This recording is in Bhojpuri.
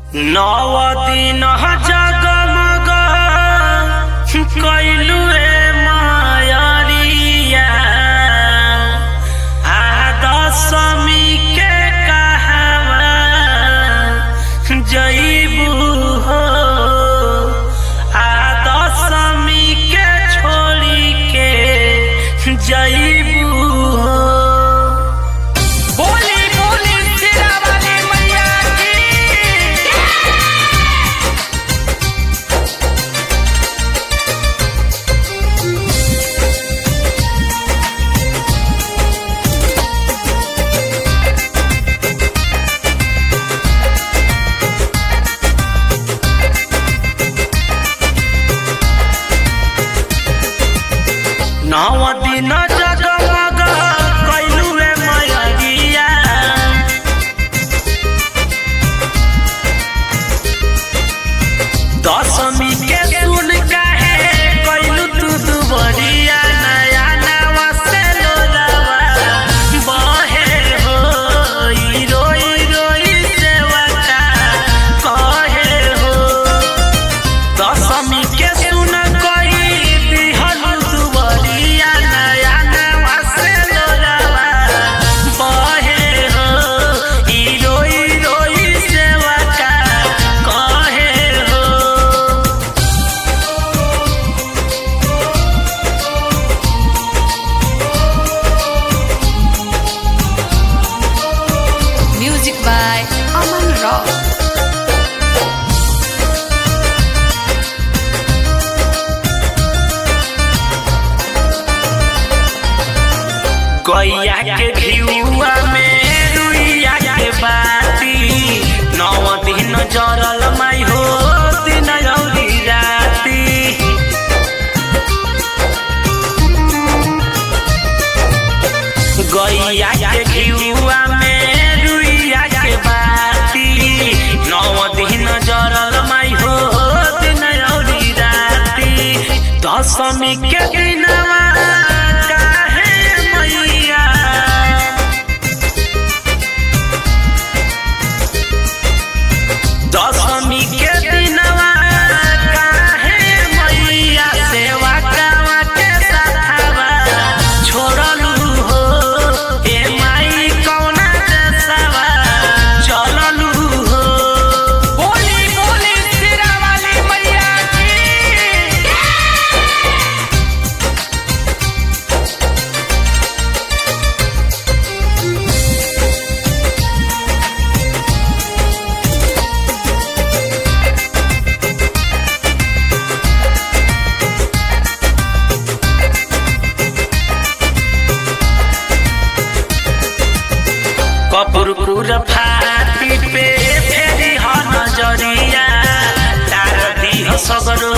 नव दिन जगमग कैलू रे मायरिया आ दशमी के कहवा जईबू हो आ दशमी के छोड़ी के जईबू हो बोली बोली तेरा वाली मैया की नव दिन जगमग कैलू रे मैया दशमी के सुन काहे कैलू तू दुबरिया नया नवा से लोलावा बहे हो ई रोई रोई सेवका कहे हो दशमी के सुन कही दिहल दुबरिया नया नवा से लोलावा बहे हो ई रोई रोई सेवका कहे हो Music by Aman Rock. गैया के घिउआ में रुइया के बाती नौ दिन जरल माई हो दिन औरी राती गैया के घिउआ में रुइया के बाती नौ दिन जरल माई हो दिन औरी राती दशमी के दिनवा काहे मैया दशमी के दिनवा काहे मैया सेवा कावा के साथवा छोड़लू हो ए माई कौना देशवा चललू हो बोली बोली सिरा वाली मैया की कपुरपुर फाटी पे फेरी ह नजरिया तार दिह सगरो